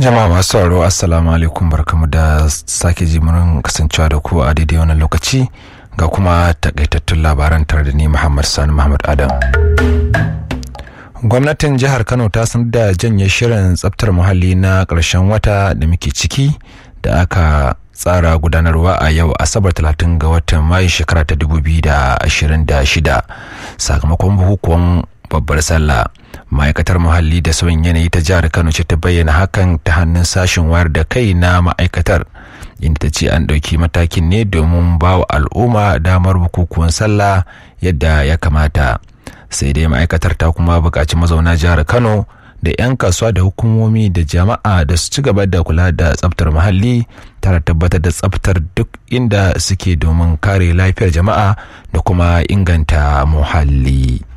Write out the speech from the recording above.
jama'a masu sauraro assalamu alaikum barkamu da sake ji mun kasancewa da ku a daidai wannan lokaci ga kuma takaitattun labaran tare da ni muhammad sani muhammad adam gwamnatin jihar kano ta sanar da janye shirin tsabtar muhalli na ƙarshen wata da muke ciki da aka tsara gudanarwa a yau asabar 30 ga watan mayu shekara ta 2026 sakamakon bukukuwan babbar sallah ma'aikatar muhalli da sauyin yanayi ta jihar kano ce ta bayyana hakan ta hannun sashen wayar da kai na ma'aikatar inda ta ce an ɗauki matakin ne domin ba wa al'umma damar bukukuwan sallah yadda ya kamata sai dai ma'aikatar ta kuma buƙaci mazauna jihar kano da 'yan kasuwa da hukumomi da jama'a da su ci gaba da kula da tsaftar muhalli tare tabbatar da tsaftar duk inda suke domin kare lafiyar jama'a da kuma inganta muhalli.